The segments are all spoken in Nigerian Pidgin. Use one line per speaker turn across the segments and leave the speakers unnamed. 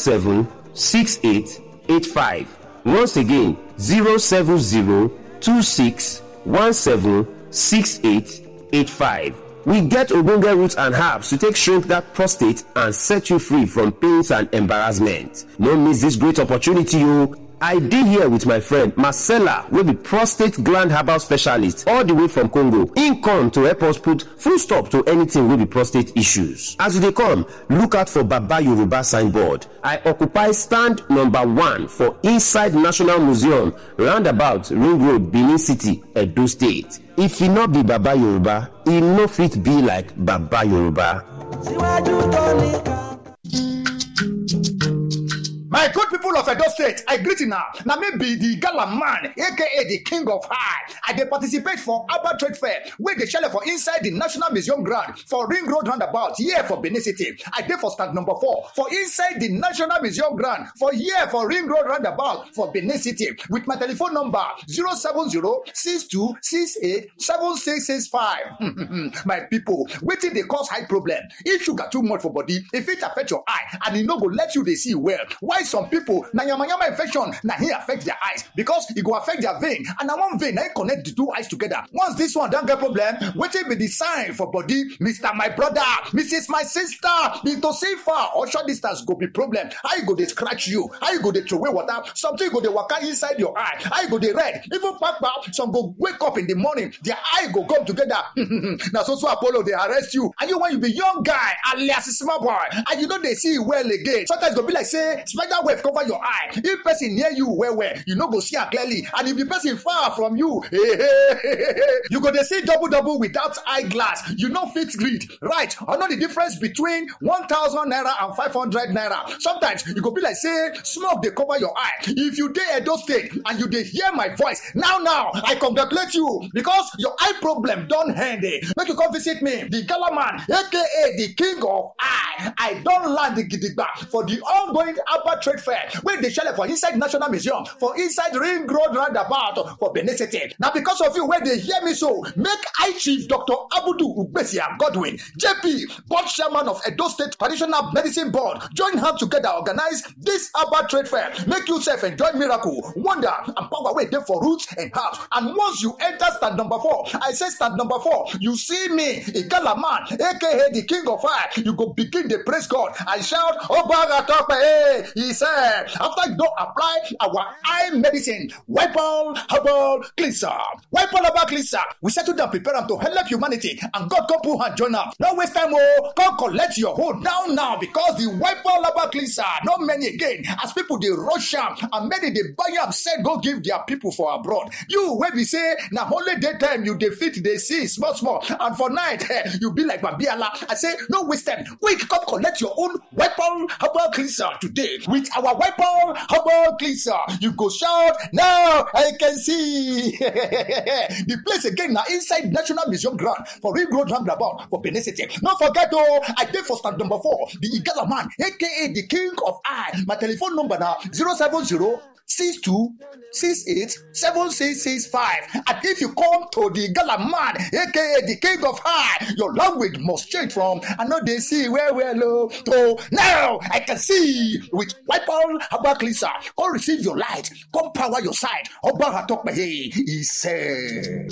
seven six eight eight five once again zero seven zero two six one seven six eight eight five. We get ogbonge roots and herbs to take shrink that prostate and set you free from pains and embarrassment. No miss this great opportunity o. I dey here with my friend Marcella wey be prostate gland herbal specialist all the way from Congo. Im come to help us put full stop to anything wey be prostate issues. As you dey come, look out for Baba Yoruba signboard. I occupy stand number one for inside National Museum roundabout Ring Road, Benin City, Edo State. If e no be Baba Yoruba, e no fit be like Baba Yoruba.
síwájú tó nìkan.
My good people of Edo State, I greet you now. Now me be the gala man, aka the king of high. I dey participate for Abba Trade Fair, where they shell for inside the National Museum ground for Ring Road roundabout, here for Benin City. I dey for stand number four for inside the National Museum ground for here for Ring Road roundabout for Benin City with my telephone number 070-6268-7665. my people, wetin dey cause high problem? If sugar too much for body, if it affect your eye and e no go let you dey see well, why some people na yamayama infection na hin affect their eyes because e go affect their vein and na one vein na hin connect the two eyes together once this one don get problem wetin be the sign for body mr my brother mrs my sister mr safer or short distance go be problem how e go dey scratch you how e go dey throway water something go dey waka inside your eye how e go dey red even kpakpa some go wake up in the morning their eye go come together na so so apollo dey arrest you and you when you be young guy alias small boy and you no dey see well again sometimes e go be like say spider web cover your eye if person near you well well you no go see am clearly and if the person far from you you go dey see double double without eye glass you no fit read right or know the difference between one thousand naira and five hundred naira sometimes e go be like say smoke dey cover your eye if you dey edo state and you dey hear my voice now now i congratulate you because your eye problem don end eh make you come visit me the gala man aka the king of eye i don land gidigba for the ongoing Abba Trade Fair wey dey shele for inside National Museum for inside Ring Road roundabout for Benin City. Na because of you wey dey hear me so, make I Chief Dr. Abudu Ugbesia Godwin, JP, board chairman of Edo State Traditional Medicine Board, join hands together organize this Abba Trade Fair. Make you sef enjoy miracle, wonder and power wey dey for roots and herbs. And once you enter stand number four, I say stand number four, you see me, Igala man, aka the king of fire, you go begin dey praise God and shout, Obaga Tope! Hey! he said, after you don't apply our eye medicine, wipe all herbal cleanser, wipe all herbal cleanser, we settle down, prepare them to help humanity, and God come put hand join up. No waste time, oh, come collect your hold down now because the wipe all herbal cleanser, not many again, as people they rush am and many they buy am, said go give their people for abroad. You where we say, now only daytime you defeat they see small, small, and for night eh, you be like Babiala. I say, no waste time, quick, come collect your own wipe all herbal cleanser today with our weapon herbal cleanser. You go shout now. I can see the place again now inside National Museum ground for Ring Road Roundabout for Benin City. Don't forget oh, I did for stand number four, the Igala man, aka the King of Eye. My telephone number now 070 six two six eight seven six six five and if you come to the gala man aka the king of high your language must change from i know they see well well oh, to now i can see with wipe all herbal cleanser come receive your light come power your side ọba atọpẹyẹ he said.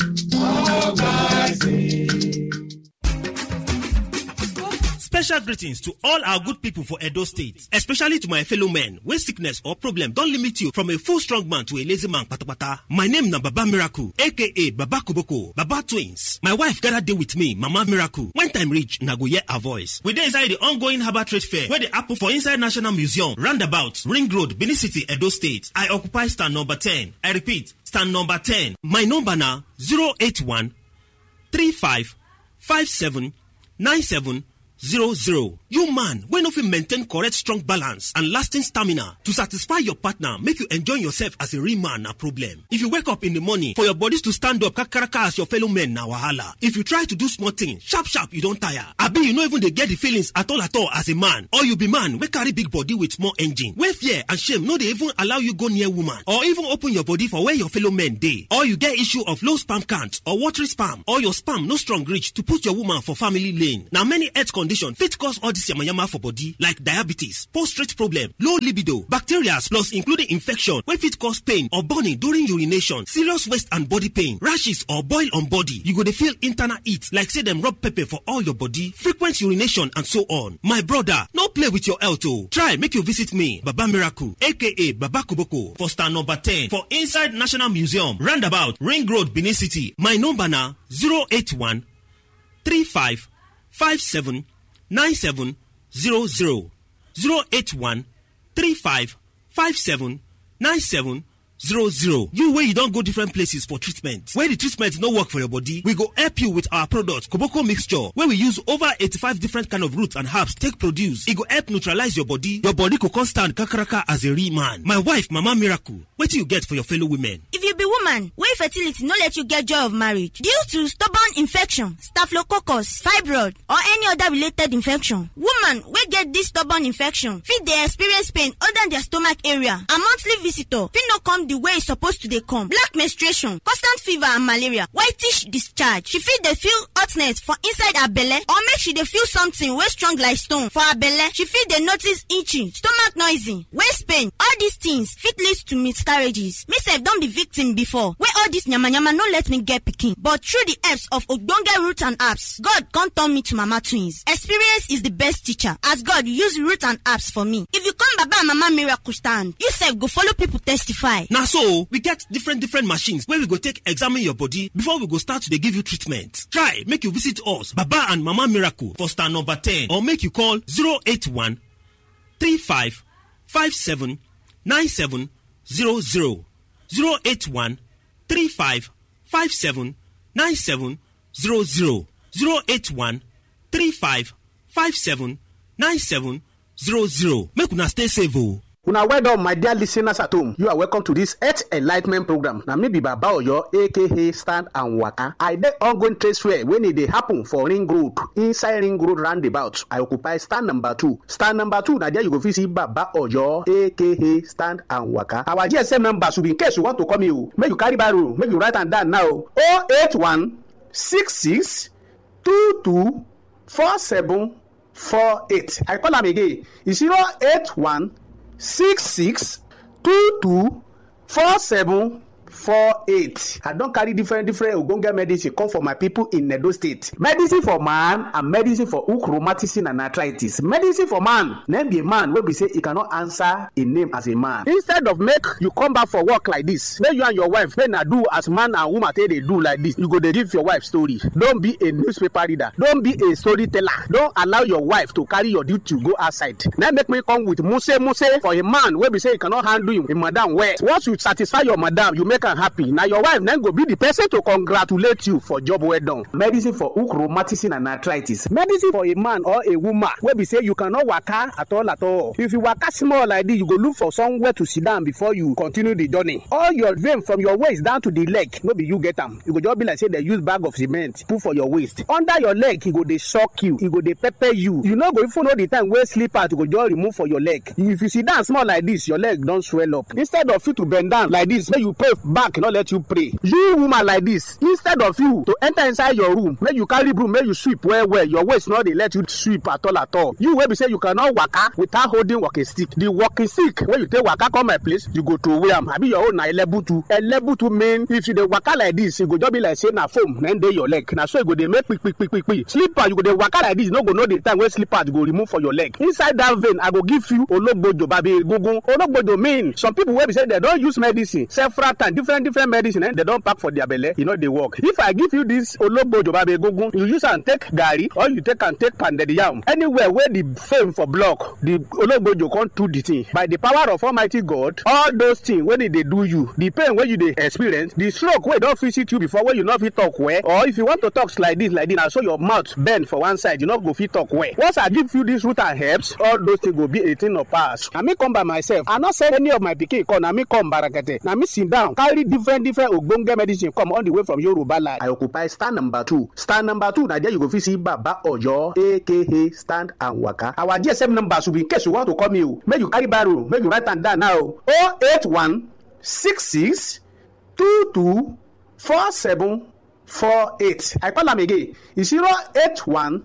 Special greetings to all our good people for Edo State, especially to my fellow men when sickness or problem don't limit you from a full strong man to a lazy man patapata. My name na Baba Miracle, aka Baba Kuboko, Baba Twins. My wife gather day with me, Mama Miracle. When time reach, na go hear her voice. We dey inside the ongoing Harbour Trade Fair where the apple for inside National Museum, roundabout, Ring Road, Benin City, Edo State. I occupy stand number 10. I repeat, stand number 10. My number na 081 35 57 97 zero zero. You man wey no fit maintain correct strong balance and lasting stamina to satisfy your partner make you enjoy yourself as a real man na problem. If you wake up in the morning for your bodies to stand up kakaraka as your fellow men na wahala. If you try to do small thing sharp sharp you don tire. Abi you no even dey get the feelings at all at all as a man or you be man wey carry big body with small engine wey fear and shame no dey even allow you go near woman or even open your body for where your fellow men dey. Or you get issue of low sperm count or watery sperm or your sperm no strong reach to put your woman for family lane. Na many health conditions condition fit cause all this yamayama for body like diabetes prostate problem low libido bacteria plus including infection wey fit cause pain or burning during urination serious waist and body pain rashes or boil on body you go dey feel internal heat like say dem rub pepper for all your body frequent urination and so on my brother no play with your health o try make you visit me baba miracle aka baba koboko for stand number ten for inside national museum roundabout ring road benin city my number na zero eight one three five five seven nine seven zero zero zero eight one three five five seven nine seven zero zero you wey you don go different places for treatment wey the treatment no work for your body we go help you with our product koboko mixture wey we use over eighty-five different kind of roots and herbs take produce e go help neutralize your body your body go come stand kakaraka as a real man my wife mama miracle wetin you get for your fellow women.
if you be woman wey fertility no let you get joy of marriage due to stubborn infection staphylococcus fibroid or any other related infection woman wey get this stubborn infection fit dey experience pain under their stomach area and monthly visitor fit no come the way e suppose to dey come black menstruation constant fever and malaria whitish discharge she fit dey feel hotness for inside her belle or make she dey feel something wey strong like stone for her belle she fit dey notice itching stomach noisy waist pain all these things fit lead to miscarriages me sef don be victim before wey all this yamayama no let me get pikin but through the helps of ogbonge root and herbs god come turn me to mama twins experience is the best teacher as god use root and herbs for me if you come baba and mama miracle stand you sef go follow people testify.
na so we get different different machines wey we go take examine your body before we go start to dey give you treatment try make you visit us baba and mama miracle for stand number ten or make you call 081 35 57 97 00 081 35 57 97 00 081 35 57 97 00 make una stay safe o.
una well done my dear listeners at home you are welcome to this health enlightment program na me be baba oyo aka stand and waka i dey ongoing trade fair wey e dey happen for ring road inside ring road roundabout i occupy stand number two stand number two na there you go fit see baba oyo aka stand and waka our gsm number should be in case you want to call me o make you carry barrow make you write am down now o eight one six six two two four seven four eight i call am again e zero eight one six six two two four seven four eight i don carry different different ogbonge medicine come for my people in edo state medicine for man and medicine for hook rheumatism and arthritis medicine for man name be a man wey be say e cannot answer a name as a man instead of make you come back for work like this make you and your wife make na do as man and woman take dey do like this you go dey give your wife story don be a newspaper reader don be a storyteller don allow your wife to carry your duty go outside na make me come with muse muse for a man wey be say e cannot handle him, him madam well once you satisfy your madam you make am happy na your wife na go be the person to congratulate you for job well done. medicine for hook rheumatism and arthritis medicine for a man or a woman wey be say you cannot waka at all at all if you waka small like this you go look for somewhere to sit down before you continue the journey all your vein from your waist down to the leg no be you get am e go just be like say dem use bag of cement put for your waist under your leg e go dey shock you e go dey pepper you you no go even know the time wey slippers go just remove for your leg if you sit down small like this your leg don swell up instead of you to bend down like this make you pray back no let you pray you woman like this instead of you to enter inside your room make you carry broom make you sweep well well your waist no dey let you sweep at all at all you wey be say you cannot waka without holding walking stick the walking stick wey you take waka come my place you go throway am abi your own na elebutu elebutu mean if you dey waka like this e go just be like say na foam na dey your leg na so e go dey make kpikpikpikpi slipper you go dey waka like this you no go know the time wey slippers go remove for your leg inside that vein i go give you ologbojo babi egungun ologbojo mean some people wey be say dem don use medicine several times different different medicine eh, dem don pack for their belle e no dey work if i give you this ologbojo babi egungun you use am take garri or you take am take pounded yam anywhere wey the fame for block the ologbojo come do the thing by the power of almighty god all those things wey dey dey do you the pain wey you dey experience the stroke wey don visit you before wey you no fit talk well or if you want to talk like this like this na so your mouth bend for one side you no go fit talk well once i give you this root and herbs all those things go be a thing of past na me come by myself i no send any of my pikin come na me come barakete na me sit down carry different different ogbonge medicine come all the way from yoruba land. i occupy stand number two stand number two na there you go fit see baba oyo aka stand and waka our gsm number should be in case you want to call me o make you carry barrow make you write am down now o oh eight one six six two two four seven four eight i call am again e zero eight one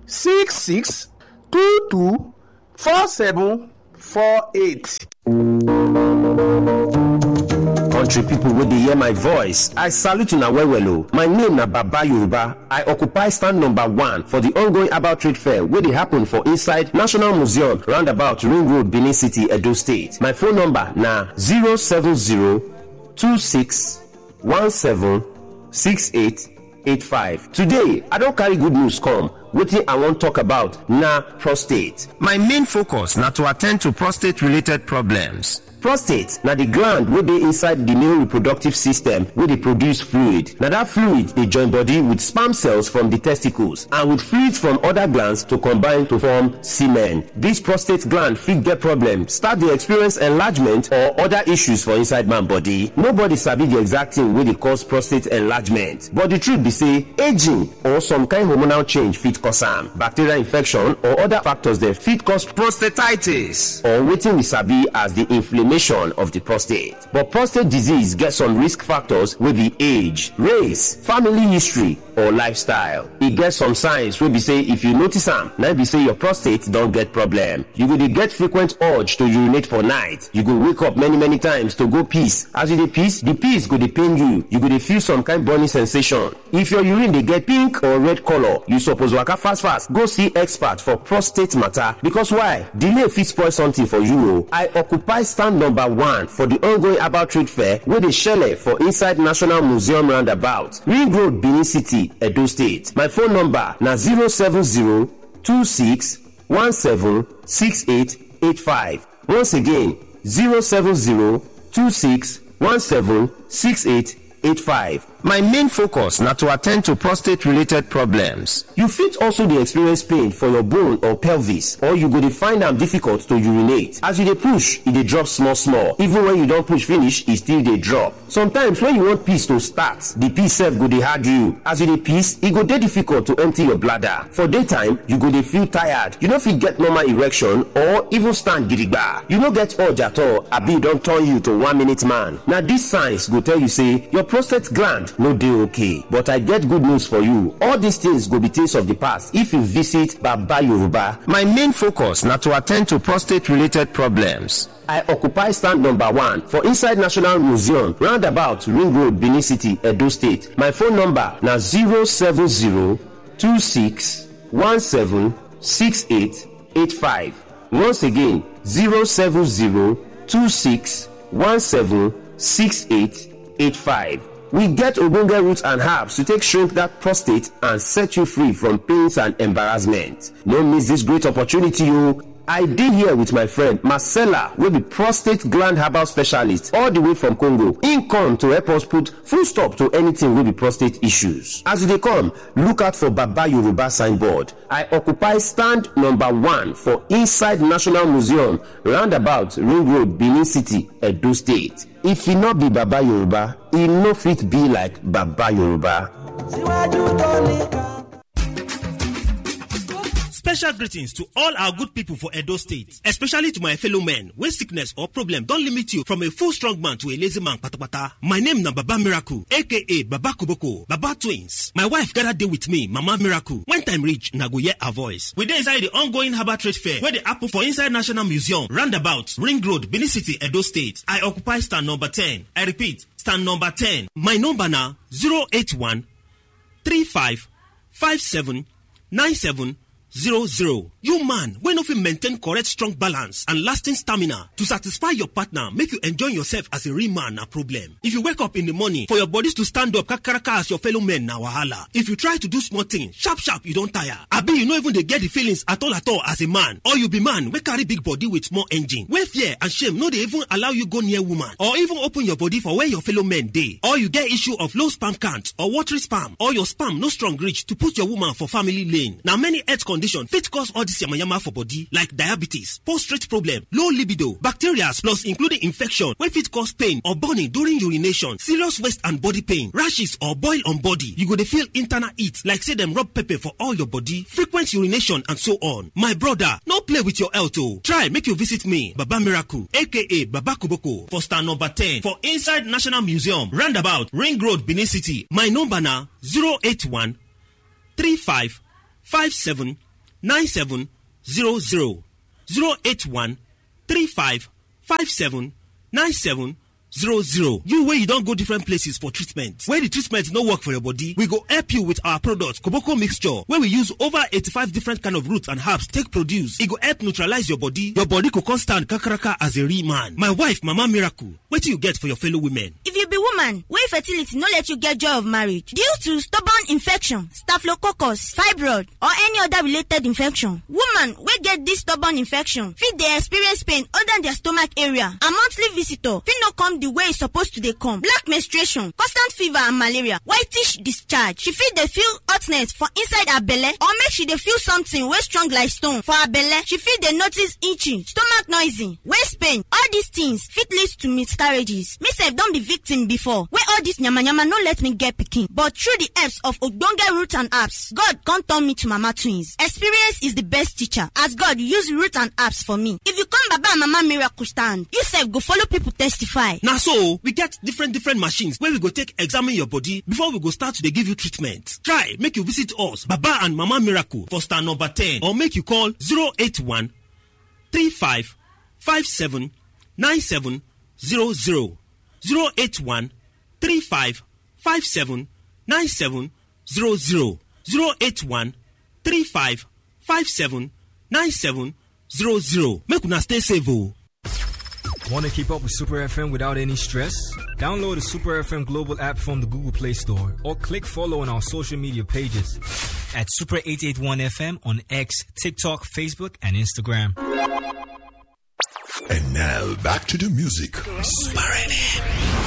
six six two two four seven four eight.
country pipo wey dey hear my voice i salute una well well o my name na baba yoruba i occupy stand number one for di ongoing about trade fair wey dey happen for inside national museum roundabout ring road benin city edo state my phone number na 07026176885 today i don carry good news come wetin i wan talk about na prostate my main focus na to attend to prostate related problems prostate na di gland wey dey inside di male reproductive system wey dey produce fluid na dat fluid dey join body with sperm cells from di testicles and with fluids from oda glands to combine to form semen dis prostate gland fit get problem start dey experience enlargement or oda issues for inside man body nobody sabi di exact thing wey dey cause prostate enlargement but di truth be say aging or some kind hormonal change fit cause am bacterial infection or oda factors dem fit cause prostatitis or wetin we sabi as di inflammation of the prostate. But prostate disease get some risk factors wey be age, race, family history, or lifestyle. E get some signs wey be say if you notice am, na be say your prostate don get problem. You go dey get frequent urge to urinate for night. You go wake up many many times to go piss. As you dey piss, the piss go dey pain you. You go dey feel some kind burning sensation. If your urine dey get pink or red color, you suppose waka fast fast go see expert for prostate matter because why? Delay fit spoil something for you o. I occupy stand number one for di ongoing about trade fair wey dey shele for inside national museum roundabout ring road benin city edo state my phone number na 07026176885 once again 07026176885 my main focus na to attend to prostate related problems you fit also dey experience pain for your bone or pelvis or you go dey find am difficult to urinate as you dey push e dey drop small small even when you don push finish e still dey drop sometimes when you want piss to start the piss sef go dey hard you as you dey piss e go dey difficult to empty your bladder for daytime you go dey feel tired you no fit get normal erection or even stand gidigba you no get urge at all abi e don turn you to one minute man na these signs go tell you say your prostate gland no dey okay but i get good news for you all these things go be things of the past if you visit baba yoruba my main focus na to attend to prostate related problems I occupy stand number one for inside National Museum, roundabout Ring Road, Benin City, Edo State. My phone number na 07026176885. Once again, 07026176885. We get ogbonge roots and herbs to take shrink that prostate and set you free from pains and embarrassment. No miss this great opportunity o. I dey here with my friend Marcella wey be prostate gland herbal specialist all the way from Congo. Im come to help us put full stop to anything wey be prostate issues. As you dey come, look out for Baba Yoruba signboard. I occupy stand number one for inside National Museum roundabout Ring Road, Benin City, Edo State. If e no be Baba Yoruba, e no fit be like Baba Yoruba.
síwájú tó nìkan.
Special greetings to all our good people for Edo State, especially to my fellow men when sickness or problem don limit you from a full strong man to a lazy man patapata. My name na Baba Miracle, aka Baba Kuboko, Baba Twins. My wife gather dey with me, Mama Miracle. When time reach, na go hear her voice. We dey inside the ongoing Harbour Trade Fair wey dey happen for inside National Museum, roundabout, Ring Road, Benin City, Edo State. I occupy stand number 10. I repeat, stand number 10. My number na 081 35 57 97 zero zero. You man wey no fit maintain correct strong balance and lasting stamina to satisfy your partner make you enjoy yourself as a real man na problem. If you wake up in the morning for your bodies to stand up kakaraka as your fellow men na wahala. If you try to do small thing sharp sharp you don tire. Abi you no even dey get the feelings at all at all as a man or you be man wey carry big body with small engine wey fear and shame no dey even allow you go near woman or even open your body for where your fellow men dey. Or you get issue of low sperm count or watery sperm or your sperm no strong reach to put your woman for family lane. Na many health condition fit cause all this yamayama for body like diabetes, prostate problem, low libido, bacteria plus including infection wey fit cause pain or burning during urination, serious waist and body pain, rashes or boil on body. You go dey feel internal heat like say dem rub pepper for all your body, frequent urination and so on. My brother, no play with your health o. Try make you visit me, Baba Miracle aka Baba Koboko for stand number 10 for inside National Museum, roundabout Ring Road, Benin City. My number na 081 35 57 9700 081 35 57 97 zero zero you wey you don go different places for treatment wey the treatment no work for your body we go help you with our product koboko mixture wey we use over eighty-five different kind of roots and herbs take produce e go help neutralize your body your body go come stand kakaraka as a real man my wife mama miracle wetin you get for your fellow women.
if you be woman wey fertility no let you get joy of marriage due to stubborn infection staphylococcus fibroid or any other related infection woman wey get this stubborn infection fit dey experience pain under their stomach area and monthly visitor fit no come the way e suppose to dey come black menstruation constant fever and malaria whitish discharge she fit dey feel hotness for inside her belle or make she dey feel something wey strong like stone for her belle she fit dey notice itching stomach noisy waist pain all these things fit lead to miscarriages me sef don be victim before wey all this yamayama no let me get pikin but through the helps of ogbonge root and herbs god come turn me to mama twins experience is the best teacher as god use root and herbs for me if you come baba and mama miracle stand you sef go follow people testify.
na so we get different different machines wey we go take examine your body before we go start to dey give you treatment try make you visit us baba and mama miracle for star number ten or make you call 081 35 57 97 00 081 35 57 97 00 081 35 57 97 00 make una stay safe o.
Want to keep up with Super FM without any stress? Download the Super FM global app from the Google Play Store or click follow on our social media pages
at Super 881 FM on X, TikTok, Facebook, and Instagram.
And now back to the music.
Super FM.